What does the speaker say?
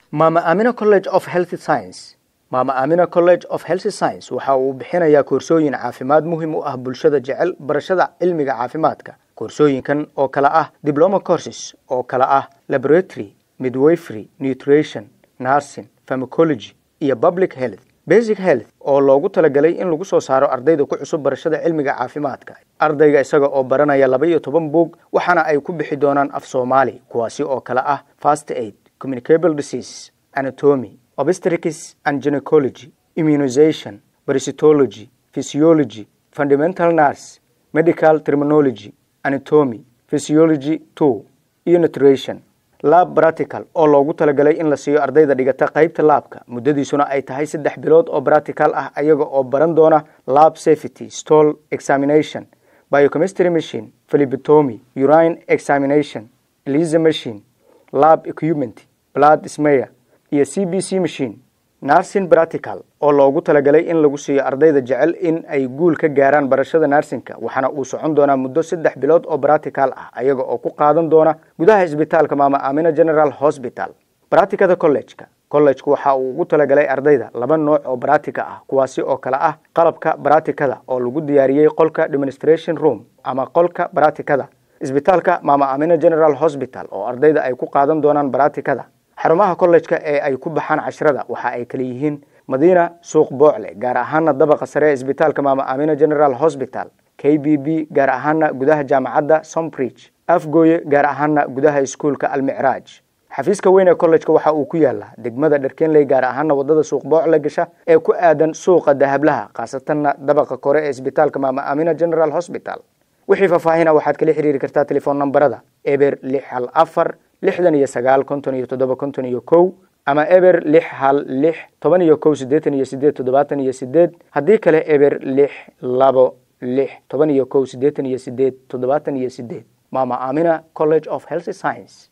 maama aamina college of health science maama aamina college of health science waxa uu bixinayaa koorsooyin caafimaad muhiim u ah bulshada jecel barashada cilmiga caafimaadka koorsooyinkan oo kale ah diploma courses oo kale ah laboratory midwifery nutrition nursing pharmacology iyo public health basic health oo loogu talagalay in lagu soo saaro ardayda ku cusub barashada cilmiga caafimaadka ardayga isaga oo baranaya laba iyo toban buug waxaana ay ku bixi doonaan af soomaali kuwaasi oo kale ah fast aid communicable disease anatomy obstetrics and gynecology immunization parasitology physiology fundamental nurse medical terminology anatomy physiology two iyo nutrition lab practical oo loogu talagalay in la siiyo ardayda dhigata qaybta laabka muddadiisuna ay tahay saddex bilood oo practical ah ayaga oo baran doona lab safety stall examination biochemistry machine philibitomy urine examination elisa machine lab equipment blood smear iyo c b c machine nursing practical oo loogu talagalay in lagu siiyo ardayda jecel in ay guul ka gaaraan barashada narsinka waxaana uu socon doonaa muddo saddex bilood oo practical ah ayaga oo ku qaadan doona gudaha isbitaalka maama aamina general hospital bracticada collegeka collegeku waxa uu ugu talagalay ardayda laba nooc oo bractica ah kuwaasi oo kale ah qalabka bracticada oo lagu diyaariyey qolka demonstration room ama qolka bracticada isbitaalka maama aamina general hospital oo ardayda ay ku qaadan doonaan bracticada xarumaha kollejka ee ay ku baxaan cashrada waxa ay kala yihiin madiina suuq boocle gaar ahaana dabaqa sare ee isbitaalka maama aamina general hospital k b b gaar ahaana gudaha jaamacadda sombridge afgooye gaar ahaana gudaha iskuulka almicraaj xafiiska weyn ee kollejka waxa uu ku yaalaa degmada dharkenley gaar ahaana wadada suuq boocle gasha ee ku aadan suuqa dahablaha khaasatanna dabaqa kore ee isbitaalka maama aamina general hospital wixii faahfaahina waxaad kala xiriiri kartaa telefoon nambarada eber lix hal afar lixdan iyo sagaal konton iyo toddoba konton iyo kow ama eber lix hal lix toban iyo kow siddeetan iyo sideed toddobaatan iyo sideed haddii kale eber lix labo lix toban iyo kow siddeetan iyo sideed toddobaatan iyo sideed maama aamina college of health science